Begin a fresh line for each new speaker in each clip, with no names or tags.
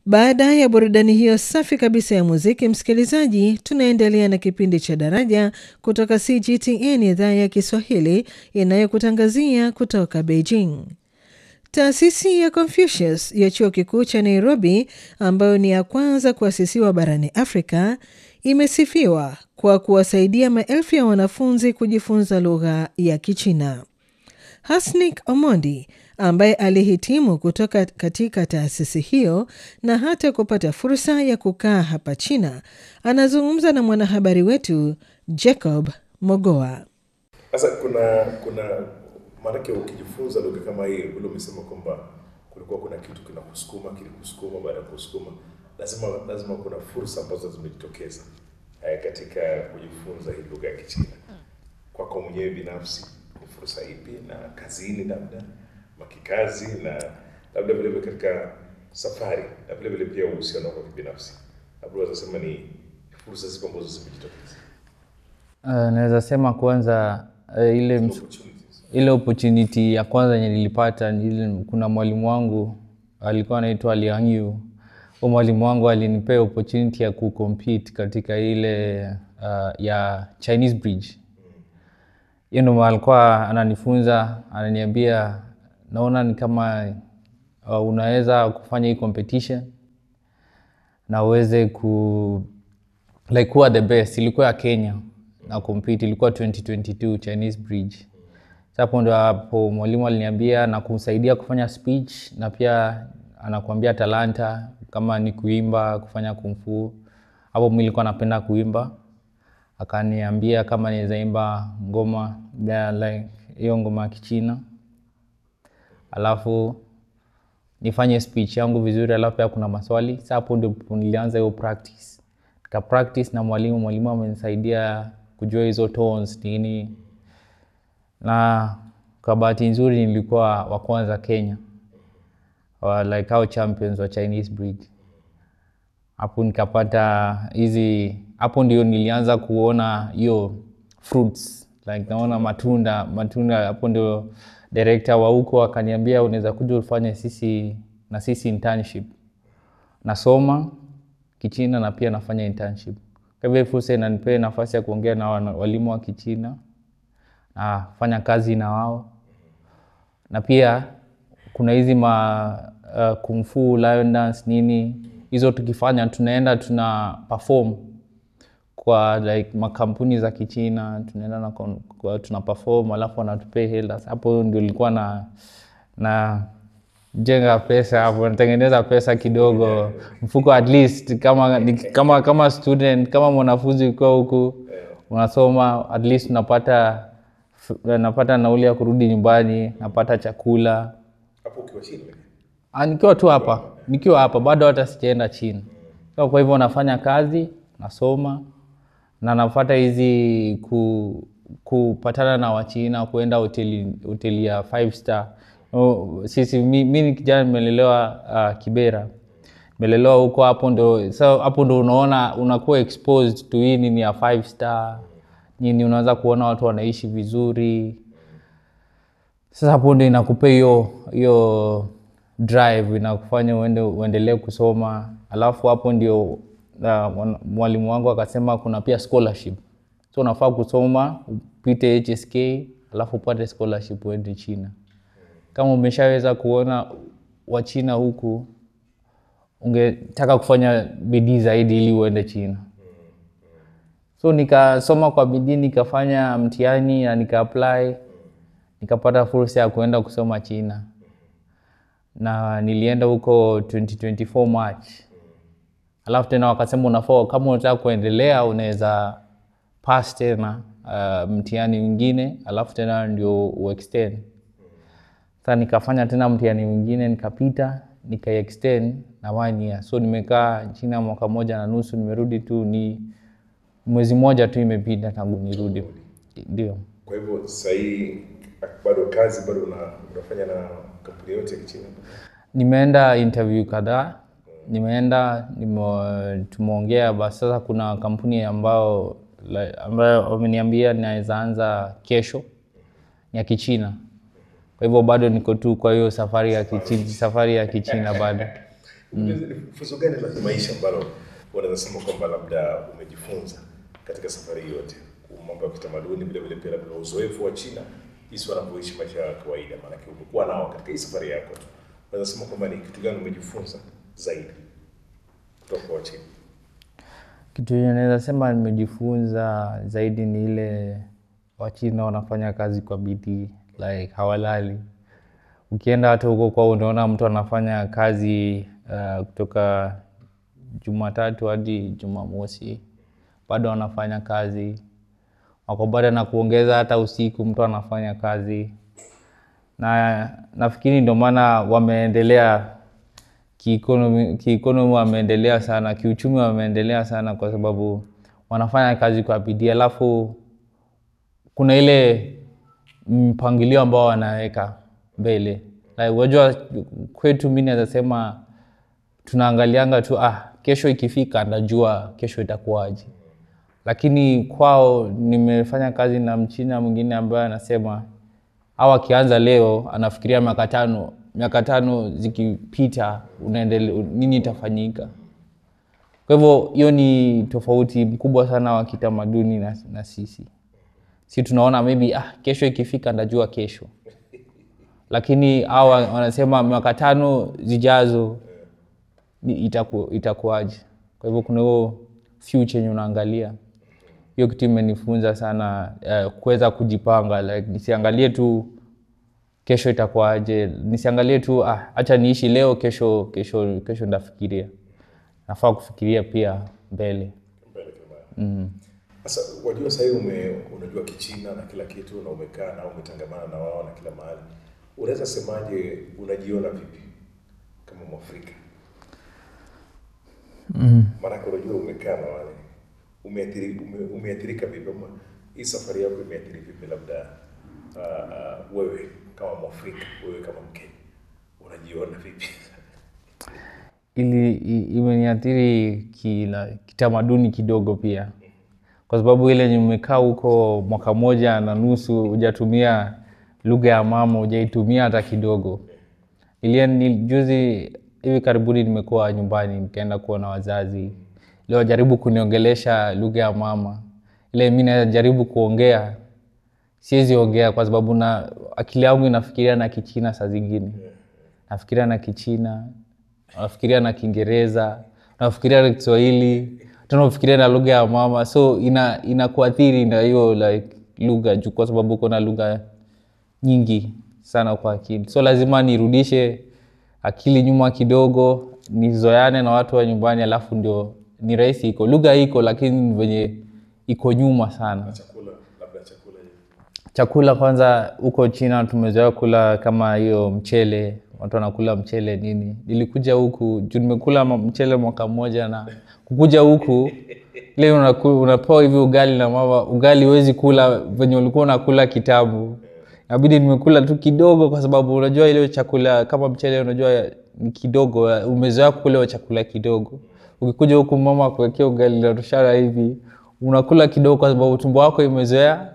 Baada ya burudani hiyo safi kabisa ya muziki, msikilizaji, tunaendelea na kipindi cha Daraja kutoka CGTN idhaa ya Kiswahili inayokutangazia kutoka Beijing. Taasisi ya Confucius ya chuo kikuu cha Nairobi, ambayo ni ya kwanza kuasisiwa barani Afrika, imesifiwa kwa kuwasaidia maelfu ya wanafunzi kujifunza lugha ya Kichina. Hasnik Omondi ambaye alihitimu kutoka katika taasisi hiyo na hata kupata fursa ya kukaa hapa China, anazungumza na mwanahabari wetu Jacob Mogoa.
Sasa kuna kuna maanake, ukijifunza lugha kama hii, vile umesema kwamba kulikuwa kuna kitu kinakusukuma, kilikusukuma, baada ya kusukuma, lazima lazima kuna fursa ambazo zimejitokeza eh, katika kujifunza hii lugha ya Kichina. Kwako mwenyewe binafsi ni fursa ipi, na kazini labda makikazi, na labda vile vile katika safari, na vile vile pia uhusiano wako kibinafsi, labda unaweza sema ni fursa zipo ambazo zimejitokeza,
Uh, naweza sema kwanza uh, ile, ms-
opportunities.
ile opportunity ya kwanza yenye nilipata ni ile, kuna mwalimu wangu alikuwa anaitwa Liang Yu. Huyo mwalimu wangu alinipea opportunity ya kucompete katika ile uh, ya Chinese Bridge. Hiyo ndo alikuwa ananifunza, ananiambia naona ni kama uh, unaweza kufanya hii competition na uweze ku like kuwa the best. Ilikuwa ya Kenya na compete, ilikuwa 2022 Chinese Bridge. Sasa hapo ndo hapo mwalimu aliniambia na kumsaidia kufanya speech na pia anakuambia talanta kama ni kuimba, kufanya kumfu. Hapo mimi nilikuwa napenda kuimba, akaniambia kama naweza imba ngoma ya like hiyo ngoma ya Kichina, alafu nifanye speech yangu vizuri, alafu pia kuna maswali. Sasa hapo ndipo nilianza hiyo practice, nika practice na mwalimu. Mwalimu amenisaidia kujua hizo tones nini, na kwa bahati nzuri nilikuwa wa kwanza Kenya wa like hao champions wa Chinese Bridge. Hapo nikapata hizi, hapo ndio nilianza kuona hiyo fruits like naona matunda matunda. Hapo ndio director wa huko akaniambia unaweza kuja ufanye sisi na sisi internship. Nasoma Kichina na pia nafanya internship. Kwa hivyo hii fursa inanipea nafasi ya kuongea na wana- walimu wa Kichina nafanya kazi na wao na pia kuna hizi ma uh, kung fu lion dance nini hizo tukifanya tunaenda tuna perform kwa like makampuni za kichina tunaenda na kon- kwa, tuna perform alafu wanatupea hela hapo ndio ilikuwa na na jenga pesa hapo natengeneza pesa kidogo mfuko at least kama ni- kama kama student kama mwanafunzi ukiwa huku unasoma at least unapata napata nauli ya kurudi nyumbani napata chakula
hapo ukiwa chini
Ah, nikiwa tu hapa nikiwa hapa bado hata sijaenda chini so, kwa hivyo nafanya kazi nasoma na nafata hizi ku, kupatana na wachina kuenda hoteli, hoteli ya five star oh, sisi mi, mi ni kijana nimelelewa uh, kibera nimelelewa huko hapo ndo so, hapo ndo unaona unakuwa exposed to hii nini ya five star nini unaweza kuona watu wanaishi vizuri sasa hapo ndo inakupea hiyo hiyo drive inakufanya uende uendelee kusoma alafu hapo ndio uh, mwana- mwalimu wangu akasema kuna pia scholarship so unafaa kusoma upite hsk alafu upate scholarship uende china kama umeshaweza kuona wachina huku ungetaka kufanya bidii zaidi ili uende china so nikasoma kwa bidii nikafanya mtihani na nika apply nikapata fursa ya kuenda kusoma china na nilienda huko 2024 march alafu tena wakasema unafaa kama unataka kuendelea unaweza pass tena uh, mtihani mwingine alafu tena ndio uextend sasa nikafanya tena mtihani mwingine nikapita nikaextend na one year so nimekaa china mwaka moja na nusu nimerudi tu ni mwezi mmoja tu imepita tangu nirudi ndio
Kwa hivyo sasa hii bado kazi bado una, unafanya na kampuni yote ya Kichina?
nimeenda interview kadhaa nimeenda nime, tumeongea basi sasa kuna kampuni ambao like, ambayo wameniambia naweza anza kesho ni ya kichina kwa hivyo bado niko tu kwa hiyo safari ya kichina, safari ya kichina bado
Ni funzo gani la maisha ambalo unaweza sema kwamba labda umejifunza katika safari hii yote, mambo ya kitamaduni, vile vile pia labda uzoefu wa China, jinsi wanavyoishi maisha ya kawaida, maanake umekuwa nao katika hii safari yako tu, unaweza sema kwamba ni kitu gani umejifunza zaidi kutoka kwa China?
Kitu yenye naweza sema nimejifunza zaidi ni ile Wachina wanafanya kazi kwa bidii, like hawalali. Ukienda hata huko kwao unaona mtu anafanya kazi uh, kutoka Jumatatu hadi Jumamosi, bado wanafanya kazi, wako bado na kuongeza hata usiku mtu anafanya kazi, na nafikiri ndio maana wameendelea kiikonomi, kiikonomi wameendelea sana, kiuchumi wameendelea sana, kwa sababu wanafanya kazi kwa bidii, alafu kuna ile mpangilio ambao wanaweka mbele. Like, unajua kwetu mi naweza sema tunaangalianga tu ah, kesho ikifika ndajua kesho itakuwaje, lakini kwao nimefanya kazi na mchina mwingine ambaye anasema au akianza leo anafikiria miaka tano miaka tano zikipita unaendele nini itafanyika. Kwa hivyo hiyo ni tofauti mkubwa sana wa kitamaduni na, na sisi si tunaona maybe ah, kesho ikifika ndajua kesho, lakini hao wanasema miaka tano zijazo ni itaku, itakuwaje. Kwa hivyo kuna huo future yenye unaangalia. Hiyo kitu imenifunza sana uh, kuweza kujipanga like, nisiangalie tu kesho itakuwaje, nisiangalie tu ah, acha niishi leo, kesho kesho kesho ndafikiria. Nafaa kufikiria pia mbele.
mbele kama sasa wajua sasa hivi ume unajua kichina na kila kitu na umekaa na umetangamana na wao na kila mahali unaweza semaje unajiona vipi kama mwafrika mm. maanake unajua umekaa na wale umeathiri, ume, umeathirika vipi ama hii safari yako imeathiri vipi labda uh, uh, wewe kama mwafrika wewe kama mkenya unajiona vipi
ili i- imeniathiri kila kitamaduni kidogo pia, kwa sababu ile yenye umekaa huko mwaka moja na nusu hujatumia lugha ya mama, hujaitumia hata kidogo. Ilia ni juzi hivi karibuni nimekuwa nyumbani nikaenda kuona wazazi, leo jaribu kuniongelesha lugha ya mama, ile mi najaribu kuongea siwezi ongea kwa sababu na akili yangu inafikiria na Kichina saa zingine, nafikiria na Kichina, nafikiria na Kiingereza, nafikiria na Kiswahili, tena nafikiria na lugha ya mama, so ina inakuathiri na hiyo like lugha juu, kwa sababu uko na lugha nyingi sana kwa akili, so lazima nirudishe akili nyuma kidogo, nizoeane na watu wa nyumbani, alafu ndio ni rahisi. Iko lugha iko, lakini ni venye iko nyuma sana
chakula labda chakula hivi
chakula kwanza huko China tumezoea kula kama hiyo mchele, watu wanakula mchele nini. Nilikuja huku juu nimekula ma- mchele mwaka mmoja, na kukuja huku ile unaku- unapewa hivi ugali na mama, ugali huwezi kula venye ulikuwa unakula kitambo. Inabidi nimekula tu kidogo, kwa sababu unajua ile chakula kama mchele, unajua ni kidogo, umezoea kukula hiyo chakula kidogo. Ukikuja huku mama kuwekea ugali na toshara hivi, unakula kidogo, kwa sababu tumbo wako imezoea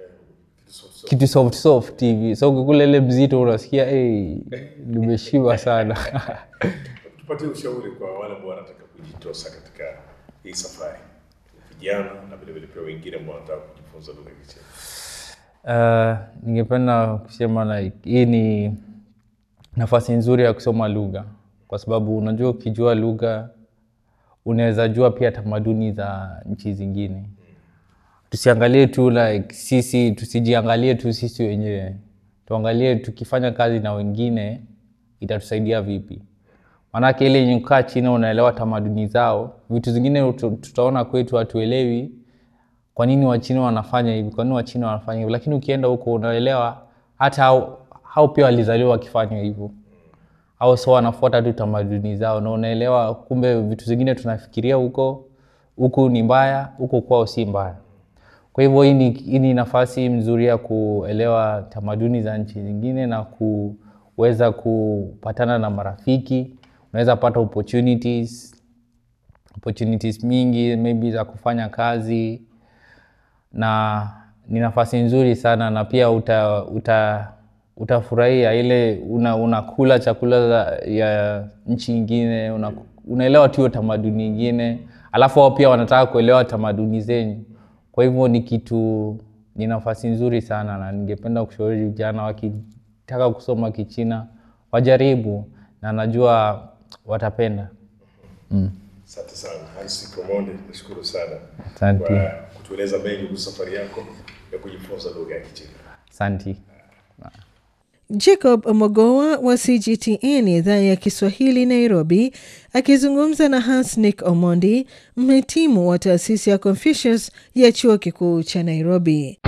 kitu soft soft hivi, so ukikula ile mzito unasikia hey, nimeshiba sana.
tupatie ushauri kwa wale ambao wanataka kujitosa katika hii safari vijana na vile vile pia wengine ambao wanataka kujifunza lugha ya Kichina
Uh, ningependa kusema like, hii ni nafasi nzuri ya kusoma lugha, kwa sababu unajua ukijua lugha unaweza jua pia tamaduni za nchi zingine. Tusiangalie tu like sisi, tusijiangalie tu sisi wenyewe, tuangalie tukifanya kazi na wengine itatusaidia vipi. Maanake ile yenye kukaa China unaelewa tamaduni zao, vitu zingine utu- tutaona kwetu hatuelewi kwa nini wachina wanafanya hivi, kwa nini wachina wanafanya hivi, lakini ukienda huko unaelewa hata hao, hao pia walizaliwa wakifanya hivyo, au so wanafuata tu tamaduni zao, na unaelewa kumbe vitu zingine tunafikiria huko huku ni mbaya, huko kwao si mbaya. Kwa hivyo hii ni, hii ni nafasi mzuri ya kuelewa tamaduni za nchi zingine na kuweza kupatana na marafiki, unaweza pata opportunities opportunities mingi maybe za kufanya kazi na ni nafasi nzuri sana na pia uta, uta, utafurahia ile una, unakula chakula za, ya nchi ingine una, unaelewa tu hiyo tamaduni ingine alafu wao pia wanataka kuelewa tamaduni zenyu kwa hivyo ni kitu ni nafasi nzuri sana na ningependa kushauri vijana wakitaka kusoma kichina wajaribu na najua watapenda
Asante sana Hansi Komonde, nashukuru sana
Asante.
kwa kutueleza mengi kuhusu safari yako ya kujifunza lugha ya Kichina.
asanti
Jacob Mogoa wa CGTN idhaa ya Kiswahili Nairobi, akizungumza na Hansnick Omondi, mhitimu wa taasisi ya Confucius ya chuo kikuu cha Nairobi.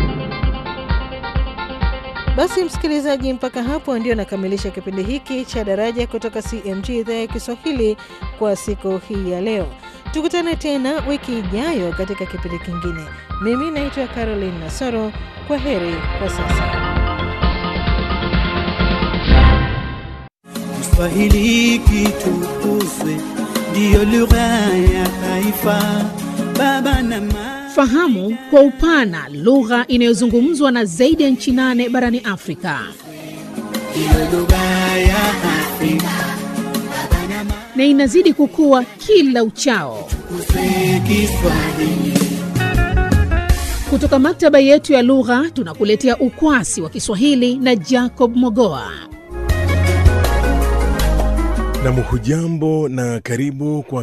Basi msikilizaji, mpaka hapo ndio nakamilisha kipindi hiki cha Daraja kutoka CMG idhaa ya Kiswahili kwa siku hii ya leo. Tukutane tena wiki ijayo katika kipindi kingine. Mimi naitwa Caroline Nasoro. Kwa heri kwa sasa.
Kiswahili kitukuzwe, ndiyo lugha ya taifa. Baba na mama,
Fahamu kwa upana lugha inayozungumzwa na zaidi ya nchi nane barani Afrika.
ndiyo lugha ya Afrika. Baba na mama,
na inazidi kukua kila uchao.
tukuzwe Kiswahili.
Kutoka maktaba yetu ya lugha tunakuletea ukwasi wa Kiswahili na Jacob Mogoa.
Nam hujambo na karibu kwa